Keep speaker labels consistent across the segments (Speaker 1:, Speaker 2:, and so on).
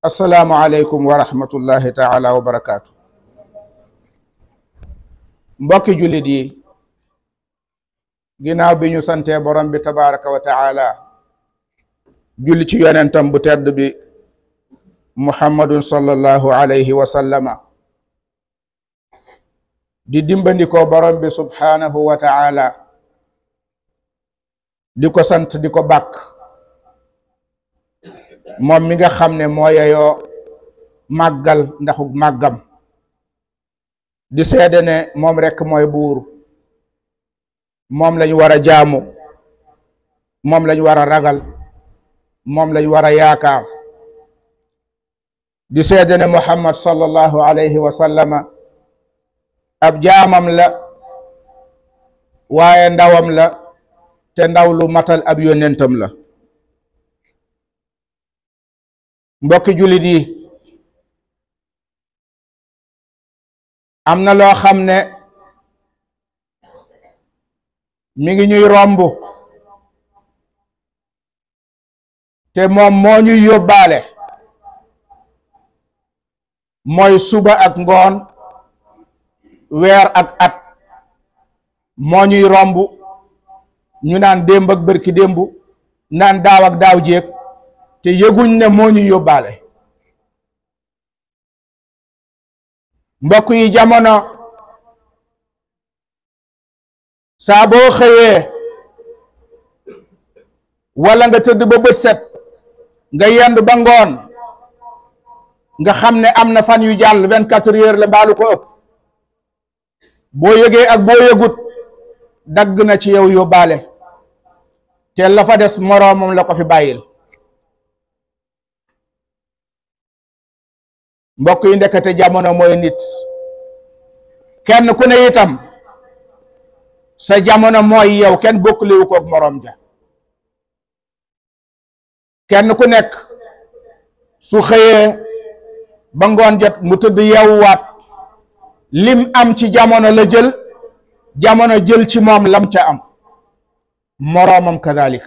Speaker 1: assalaamu aleykum wa rahmatullahi taala wa barakaatu mbokki jullit yi ginnaaw bi ñu santee borom bi tabaraka wa taala julli ci yonentam bu tedd bi muhammadun sallallahu alayhi wa sallama di dimbandikoo borom bi subhaanahu wa taala di ko sant di ko bàkk moom mi nga xam ne moo yeyoo màggal ndaxu màggam di seede ne moom rekk mooy buur moom lañ war a jaamu moom lañ war a ragal moom lañ war a yaakaar di seede ne muhammad sallallahu alayhi wa sallama ab jaamam la waaye ndawam la te ndaw lu matal ab yónnentam la mbokki jullit yi am na loo xam ne mi ngi ñuy romb te moom moo ñuy yóbbaale mooy suba ak ngoon weer ak at moo ñuy romb ñu naan démb ak bërki démb naan daaw ak daaw jéeg te yëguñ ne moo ñuy yóbbaale mbokk yi jamono saa boo xëyee wala nga tëdd ba bët set nga yend ba ngoon nga xam ne am na fan yu jàll vingt quatre heures la mbaalu ko ëpp boo yëgee ak boo yëgut dagg na ci yow yóbbaale te la fa des moroomam la ko fi bàyyil mbokk yi ndekete jamono mooy nit kenn ku ne itam sa jamono mooy yow kenn bokkliwu koog moroom ja kenn ku nekk su xëyee ba ngoon jot mu tëdd yeewuwaat lim am ci jamono la jël jamono jël ci moom lam ca am moroomam kadalika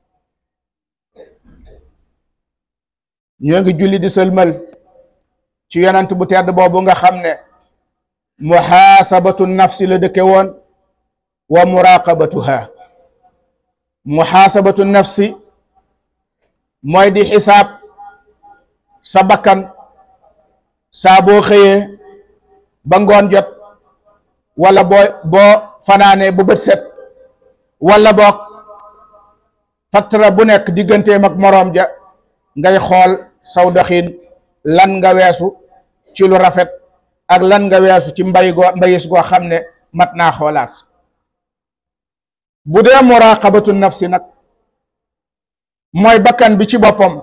Speaker 1: ñoo ngi julli di sëlmal ci yonent bu tedd boobu nga xam ne muhaasabatu nafsi la dëkke woon wa muraqabatuha muhaasabatu nafsi mooy di xisaab sa bakkan saa boo xëyee ba ngoon jot wala boo boo fanaanee ba bët set wala boog fattara bu nekk digganteem ak moroom ja ngay xool saw doxin lan nga weesu ci lu rafet ak lan nga weesu ci mbay goo mbayis goo xam ne mat naa xoolaat bu dee muraqabatu nafsi nag mooy bakkan bi ci boppam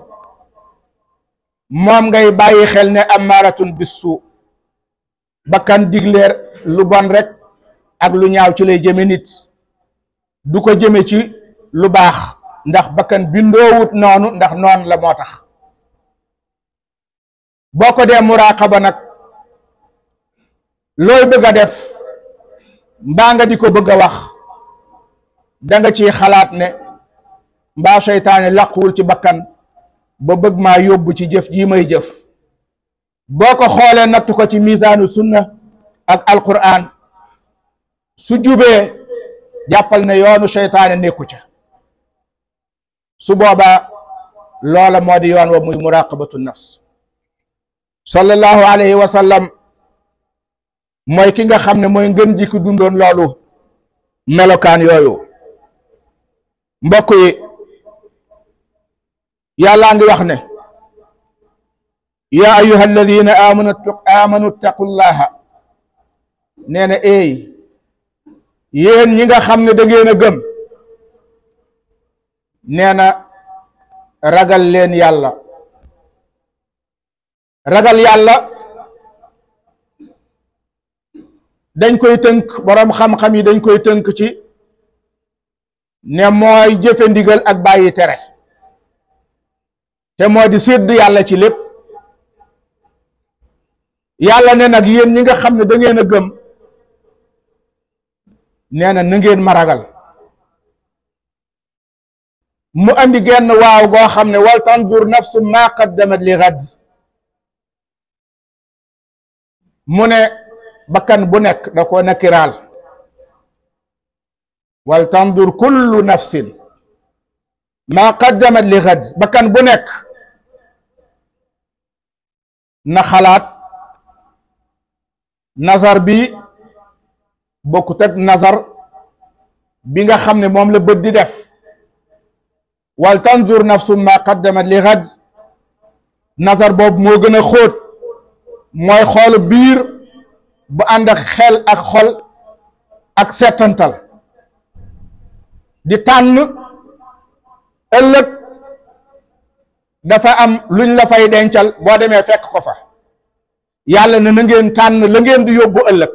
Speaker 1: moom ngay bàyyi xel ne amaaratun bissu bakkan digleer lu bon rek ak lu ñaaw ci lay jëme nit du ko jëme ci lu baax ndax bakkan bindoowut noonu ndax noon la moo tax boo ko dee muraqaba nag looy bëgg a def mbaa nga di ko bëgg a wax da nga ciy xalaat ne mbaa seytaane làquwul ci bakkan ba bëgg maa yóbbu ci jëf jii may jëf boo ko xoolee nattu ko ci misaanu sunna ak alquran su jubee jàppal ne yoonu seytaane nekku ca su boobaa loola moo di yoon wa muy muraqabatu nafs sallallahu alayhi wa sallam mooy ki nga xam ne mooy ngën ji ki dundoon loolu melokaan yooyu mbokk yi yàllaa ngi wax ne yaa ayuha alladina amanu amanu taqullaha nee na eey yéen ñi nga xam ne da ngeen a gëm nee na ragal leen yàlla ragal yàlla dañ koy tënk boroom xam-xam yi dañ koy tënk ci ne mooy jëfe ndigal ak bàyyi tere te moo di sédd yàlla ci lépp yàlla ne nag yéen ñi nga xam ne da ngeen a gëm nee na na ngeen ma ragal mu andi genn waaw goo xam ne wal tandur nafsu ma qaddamat li gad mu ne bakkan bu nekk da ko nakiraal wal tandur kullu nafsin maa qaddamat li xad bakkan bu nekk na xalaat nazar bi bokkut ak nazar bi nga xam ne moom la bët di def wal tanzur nafsum maa qaddamat li xad nazar boobu moo gën a xóot mooy xoolu biir bu ànd ak xel ak xol ak settantal di tànn ëllëg dafa am luñ la fay dencal boo demee fekk ko fa yàlla ne na ngeen tànn la ngeen di yóbbu ëllëg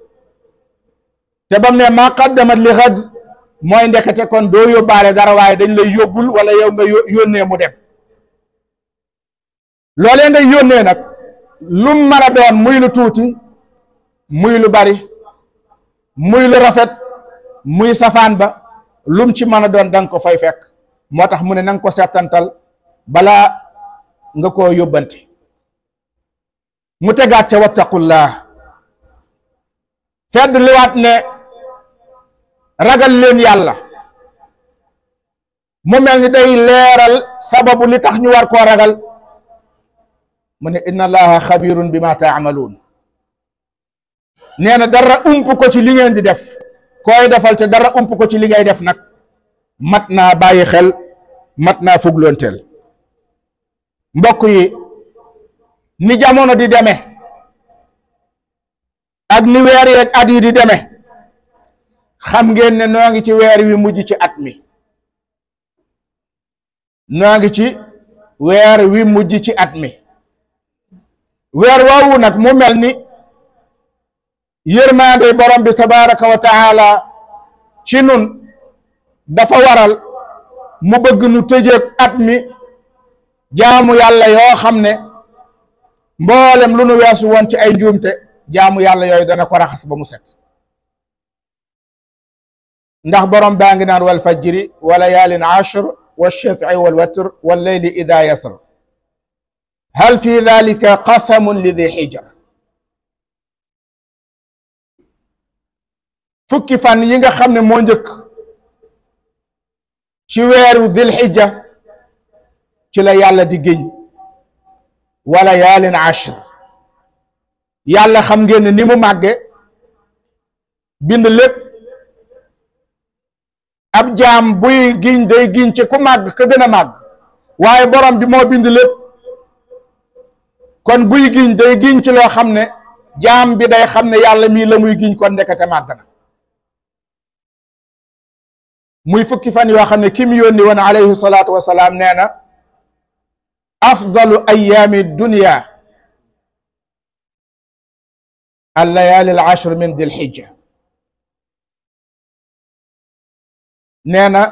Speaker 1: te bam ne maa qaddamat li xad mooy ndekete kon doo yóbbaale dara waaye dañ lay yóbbul wala yow nga yónnee mu dem loolee ngay yónnee nag lum mën a doon muy lu tuuti muy lu bari muy lu rafet muy safaan ba lum ci mën a doon danga ko fay fekk moo tax mu ne nanga ko settantal balaa nga koo yóbbante mu tegaat ca wattaqullah fedd liwaat ne ragal leen yàlla mu mel ni day leeral sababu li tax ñu war koo ragal mu ne inna allaha xabirun bi ma taamaluun nee na dara ump ko ci li ngeen di def koy defal te dara ump ko ci li ngay def nag mat naa bàyyi xel mat naa fugloonteel mbokk yi ni jamono di deme ak ni weer yeeg at yi di deme xam ngeen ne noo ngi ci weer wi mujj ci at mi noo ngi ci weer wi mujj ci at mi weer woowu nag mu mel ni yërmaande borom bi tabaraka wa taala ci nun dafa waral mu bëgg nu tëjeeg at mi jaamu yàlla yoo xam ne mboolem lu nu weesu woon ci ay njuumte jaamu yàlla yooyu dana ko raxas ba mu set ndax borom baa ngi naan wal fajri wa layaalin ashr wa shafii wal watr wal leyli ida yasr hal fi dalika qasamun li di xijar fukki fan yi nga xam ne moo njëkk ci weeru dil xijja ci la yàlla di géñ wala yaalin ashr yàlla xam ngeen ne ni mu màgge bind lépp ab jaam buy giñ day giñ ci ku màgg ka gën a màgg waaye borom bi moo bind lépp kon buy giñ day giñ ci loo xam ne jaam bi day xam ne yàlla mii la muy giñ kon ndekete màgg na muy fukki fan yoo xam ne ki mu yónni woon alayhi salaatu wasalaam nee na afdalu ayaami dunia al layaali al ashr min dil xijja nee na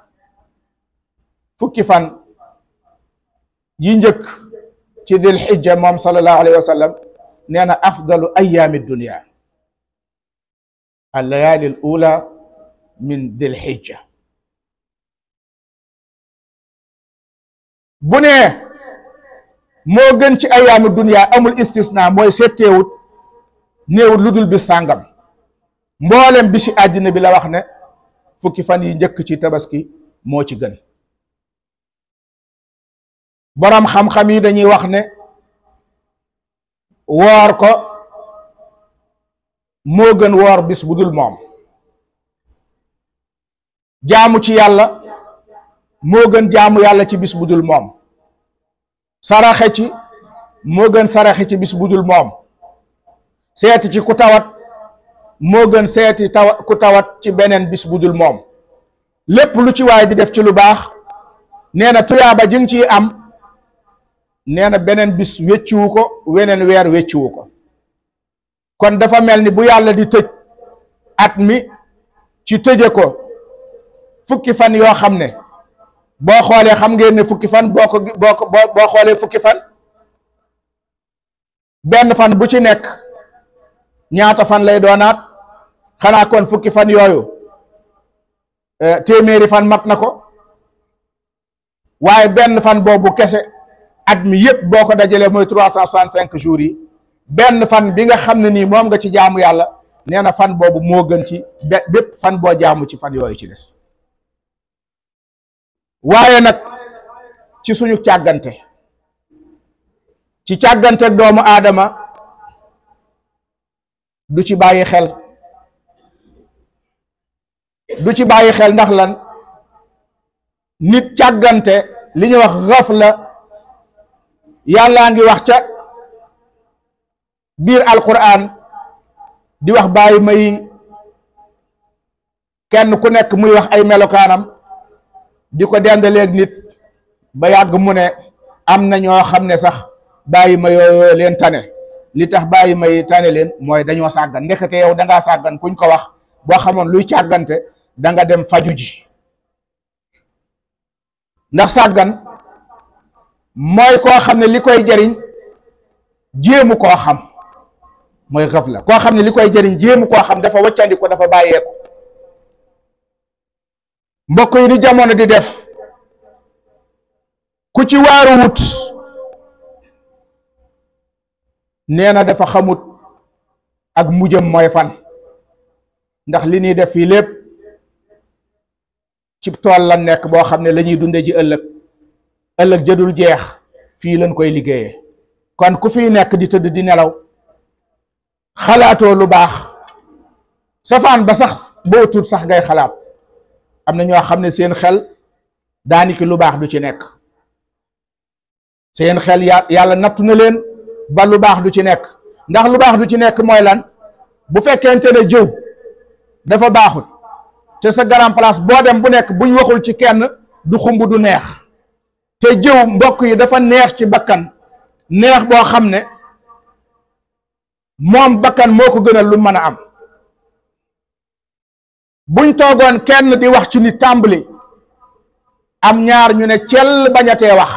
Speaker 1: fukki fan yi njëkk ci dil xijja moom sallallahu alayhi wa sallam nee na afdalu ayaami dunia al layaali al ula min dil xijja bu ne moo gën ci ayaamu dunia amul istisna mooy setteewut néewut lu dul bis sàngam mboolem bi ci àddina bi la wax ne fukki fan yi njëkk ci tabaski moo ci gën boroom xam-xam yi dañuy wax ne woor ko moo gën woor bis bu dul moom jaamu ci yàlla moo gën jaamu yàlla ci bis bu dul moom saraxe ci moo gën saraxe ci bis bu dul moom seeti ci ku tawat moo gën seeti tawa ku tawat ci beneen bis bu dul moom lépp lu ci waay di def ci lu baax nee na tuyaaba ji nga ciy am nee na beneen bis wecciwu ko weneen weer wecciwu ko kon dafa mel ni bu yàlla di tëj at mi ci tëje ko fukki fan yoo xam ne boo xoolee xam ngeen ne fukki fan boo ko boo ko boo xoolee fukki fan benn fan bu ci nekk ñaata fan lay doonaat xanaa kon fukki fan yooyu téeméeri fan mat na ko waaye benn fan boobu kese at mi yëpp boo ko dajalee mooy trois cent soixante cinq jours yi benn fan bi nga xam ne nii moom nga ci jaamu yàlla nee na fan boobu moo gën ci be- bépp fan boo jaamu ci fan yooyu ci des waaye nag ci suñu càggante ci càgganteeg doomu aadama du ci bàyyi xel du ci bàyyi xel ndax lan nit càggante li ñuy wax xaf la yàllaa ngi wax ca biir alquran di wax bàyyi may kenn ku nekk muy wax ay melokaanam di ko dendaleeg nit ba yàgg mu ne am na ñoo xam ne sax bàyyi ma yooyu leen tane li tax bàyyi may tane leen mooy dañoo sàggan ndekete yow da ngaa sàggan kuñ ko wax boo xamoon luy càggante da nga dem faju ji ndax sàggan mooy koo xam ne li koy jëriñ jéemu koo xam mooy xëf la koo xam ne li koy jëriñ jéemu koo xam dafa waccandi ko dafa bàyyeeku mbokk yi ni jamono di def ku ci waaru wut nee na dafa xamut ak mujjam mooy fan ndax li ñuy def fii lépp ci tool la nekk boo xam ne la ñuy dunde ji ëllëg ëllëg jëdul jeex fii lañ koy liggéeyee kon ku fiy nekk di tëdd di nelaw xalaatoo lu baax safaan ba sax boo tuut sax ngay xalaat am na ñoo xam ne seen xel daaniki lu baax du ci nekk seen xel ya yàlla nattu na leen ba lu baax du ci nekk ndax lu baax du ci nekk mooy lan bu fekkente ne jëw dafa baaxut te sa grand place boo dem bu nekk buñ waxul ci kenn du xumb du neex te jëw mbokk yi dafa neex ci bakkan neex boo xam ne moom bakkan moo ko gënal lu mën a am buñ toogoon kenn di wax ci ni tàmbali am ñaar ñu ne cell bañatee wax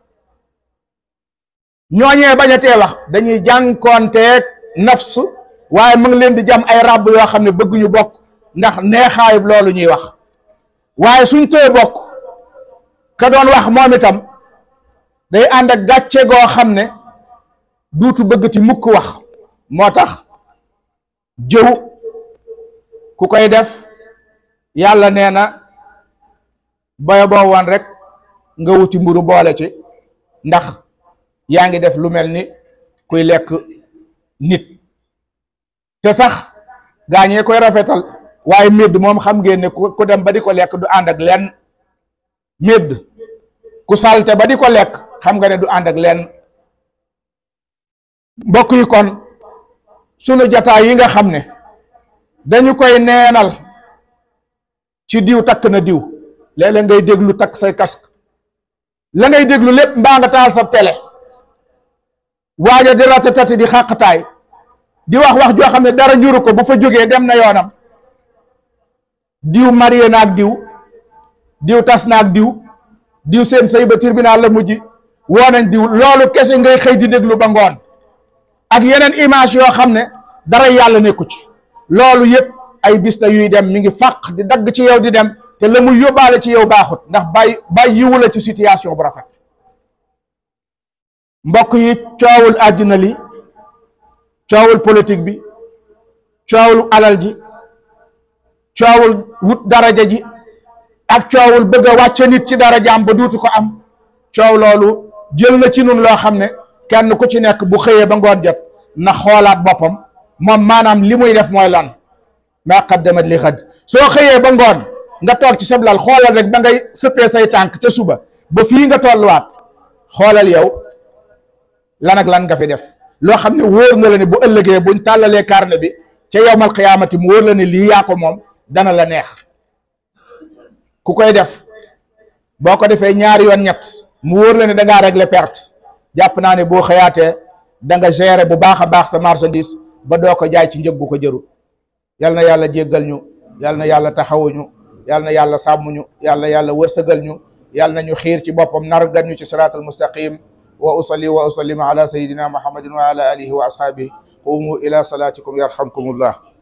Speaker 1: ñooñee bañatee wax dañuy jànkoonteeg nafs waaye mu ngi leen di jam ay ràbb yoo xam ne bëgguñu bokk ndax neexaayub loolu ñuy wax waaye suñ tee bokk ka doon wax moom itam day ànd ak gàcce goo xam ne duutu bëggati mukk wax moo tax jëw ku koy def yàlla nee na boyo boo woon rek nga wuti mburu boole ci ndax yaa ngi def lu mel ni kuy lekk nit te sax gaañee koy rafetal waaye médd moom xam ngeen ne ku dem ba di ko lekk du ànd ak lenn médd ku salte ba di ko lekk xam nga ne du ànd ak lenn mbokk yi kon sunu jataay yi nga xam ne dañu koy neenal ci diw takk na diw léeg-léeg ngay déglu takk say casque la ngay déglu lépp mbaa nga taal sa télé waaja di ratatati di xàqtaay di wax wax joo xam ne dara njuru ko bu fa jógee dem na yoonam diw marié naag diw diw tas naag diw diw seen sëy ba tribunal la mujj woo nañ diw loolu kese ngay xëy di déglu ba ngoon ak yeneen image yoo xam ne dara yàlla nekku ci loolu yëpp ay bis la yuy dem mi ngi fàq di dagg ci yow di dem te la muy yóbbaale ci yow baaxut ndax bàyyi bàyyi yiwu la ci situation bu rafet mbokk yi coowul àddina li coowul politique bi coowul alal ji coowul wut daraja ji ak coowul bëgg a wàcce nit ci darajaam ba duutu ko am coow loolu jël na ci nun loo xam ne kenn ku ci nekk bu xëyee ba ngoon jot na xoolaat boppam moom maanaam li muy def mooy lan maa qaddamat li xad soo xëyee ba ngoon nga toog ci sablal xoolal rek ba ngay sëppee say tànk te suba ba fii nga tolluwaat xoolal yow lan ak lan nga fi def loo xam ne wóor na la ne bu ëllëgee buñ tàllalee carnet bi ca yowmal qiyaamati mu wóor la ne lii yaa ko moom dana la neex ku koy def boo ko defee ñaari yoon ñett mu wóor la ne da ngaa régler perte jàpp naa ne boo xëyaatee da nga gérer bu baax a baax sa marchandise ba doo ko jaay ci njëg bu ko jëru yal na yàlla jéggal ñu yal na yàlla taxawuñu yal na yàlla sàmm ñu yal na yàlla wërsëgal ñu yal na ñu xiir ci boppam nargan ñu ci siraatal mustaqim wa usalli wa usallim ala sayidina muhammadin wa ala alihi wa ashabihi qumu ila salatikum yarhamkumullah